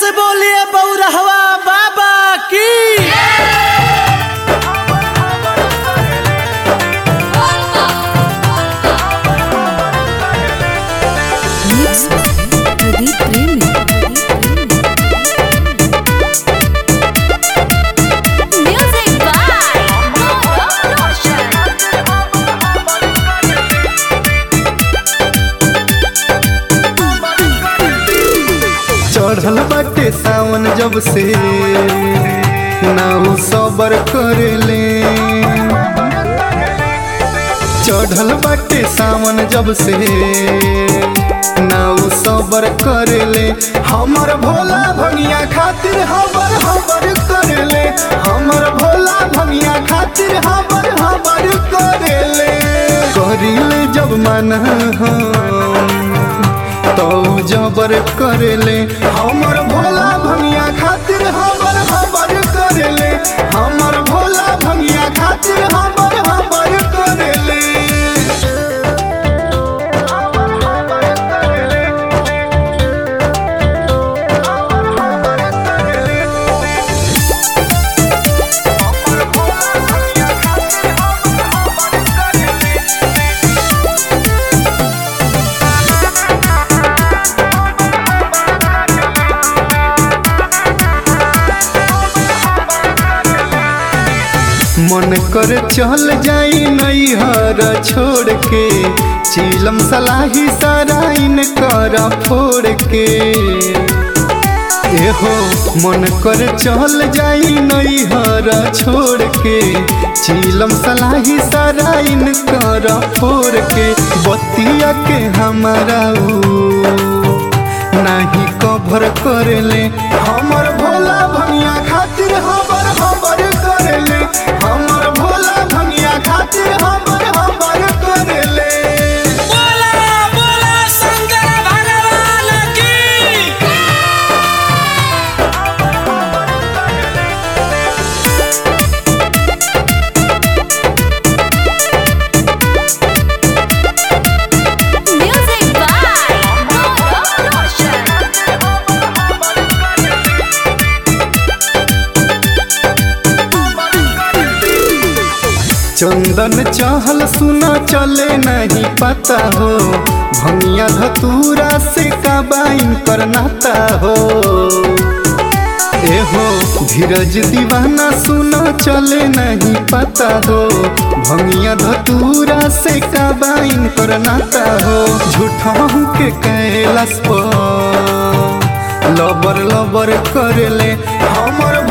से बोलिए बौरहवा बाबा की Mix Pradeep Premi. Music by Gaurav Roshan. चढ़ल बाटे सावन जब से नाउ सबर करेले चढ़ल बाटे सावन जब से नाउ सबर करेले हमर भोला भंगिया खातिर हमर हमर करेले हमर भोला भंगिया खातिर हमर हमर करेले करिले जब मन हम तो जबर करेले हमर भोला भंगिया खातिर हमर हमर करेले हमर भोला भंगिया खातिर हमर हमर करेले हमर हमर करेले हमर हमर करेले हमर भोला भंगिया खातिर हमर हमर करेले मन कर चल जाई नैहर छोड़ के चीलम सलाही सराइन कर फोड़ के एहो मन कर चल जाई नैहर छोड़ के चीलम सलाही सराइन कर फोड़ के बतिया के हमारा ऊ नाही कभर करेले हमर भोला भंगिया खातिर हमर हमर करेले हमर भोला भंगिया खातिर हमर हमर करेले बोला बोला शंकर भगवान की Music by Gaurav Roshan. चंदन चहल सुना चले नहीं पता हो भंगिया धतूरा से काबाइन कर नाता हो एहो धीरज दीवाना सुना चले नहीं पता हो भंगिया धतूरा से काबाइन कर नाता हो झूठा के कैलाश पर लबर लबर करेले हमर